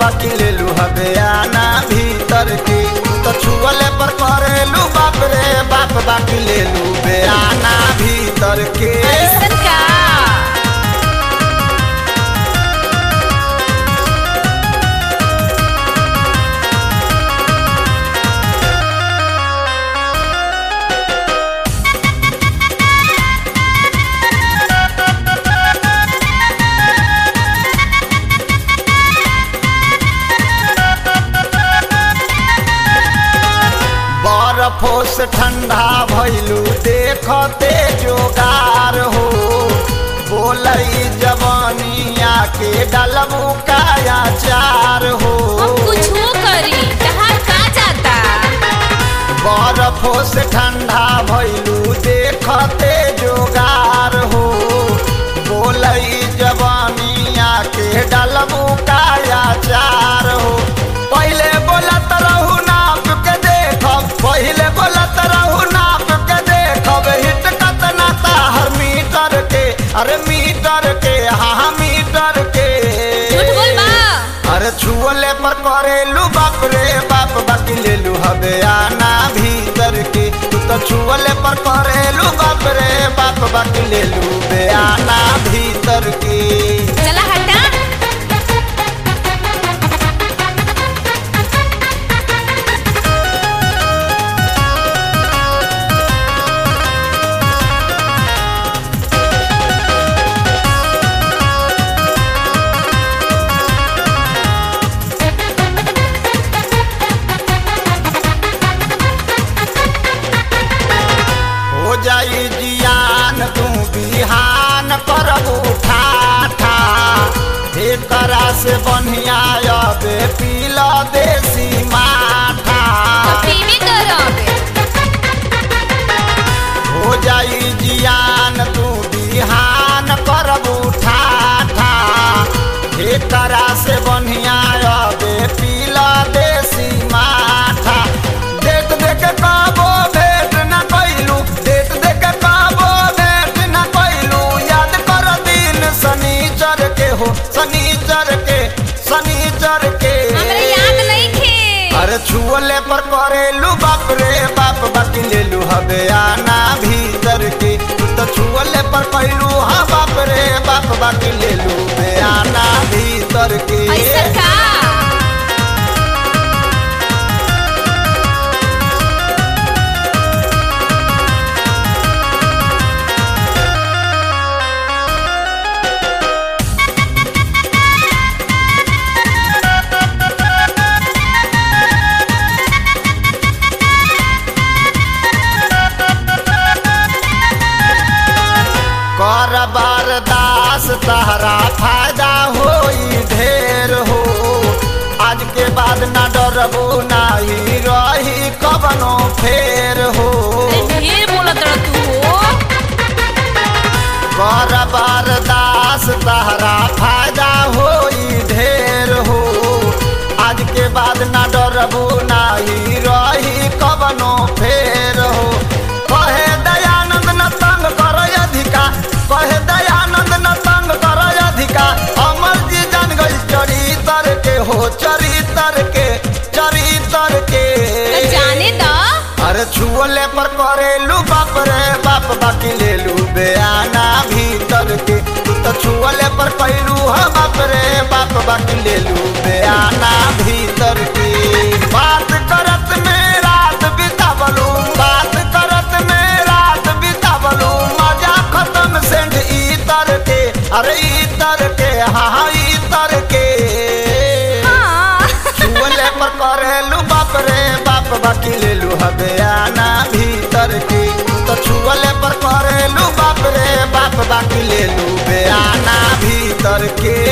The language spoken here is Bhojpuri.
बाकी ले लू हबे आना भीतर के तू तो छुअले पर करेलू बाप रे बाप बाकी ले लू बे आना भीतर के ऐसन का बर्फो से ठंडा भइलू देखते जोगार हो बोलई जवानिया के डलबू काया चार हो हम कुछ करी कहाँ का जाता बर्फो से ठंडा भइलू देखते जोगार हो बोलई जवानिया के डलबू काया चार हो पहले बोलत रहू नाप के देखब पहले बोलत रहू नाप के देखब हिट कतना ताहर मीटर के अरे मीटर के हाँ मीटर के झूठ बोल बा अरे छुअले पर करेलू बाप रे बाप बाकी लेलू हबे आना भीतर के तू तो छुअले पर करेलू बाप रे बाप बाकी लेलू बे आना भीतर के चला हटा हो जाई जियान तू बिहान पर उठा ठा एकरा से बढ़िया अबे पीला देसी माठा पीवी करोगे हो जाई जियान तू बिहान करब उठा ठा एकरा से बढ़िया अबे पीला देसी माठा देख देख काबो भेट न कैलू देख देख काबो भेट न कैलू याद कर दिन शनिचर के हो शनिचर के शनिचर के हमरा याद नहीं थे अरे छुअले पर करेलू बाप रे बाप बाकी लेलू हबे आना भीतर के तू तो छुअले पर कैलू हाँ बाप रे बाप बाकी लेलू बे आना भीतर के ऐसन का कर बरदास तहरा फायदा होई ढेर हो आज के बाद ना डरबो नाही रही कबनो फेर हो अरे ढेर बोलत रह तू हो कर बरदास तहरा फायदा होई ढेर हो आज के बाद ना डरबो नाही रही कबनो फेर हो कहे दयानंद न तंग कर अधिका कहे दयानंद न तंग कर अधिका अमर जी जान गई चरितर के हो चरितर के चरितर के तो जाने दा अरे छुअले पर करेलू बाप रे बाप बाकी लेलू बेआना भीतर के तू तो छुअले पर कैलू हाँ बाप रे बाप बाकी लेलू बेआना भीतर के बात करत में रात बितावलू बात करत में रात बितावलू मजा खत्म सेंध इतर के अरे इतर के हाँ हाँ इतर के हाँ छुअले पर करेलू बाप रे बाप बाकी लेलू हबे आना भीतर के तू तो छुअले पर करेलू बाप रे बाप बाकी लेलू बे आना भीतर के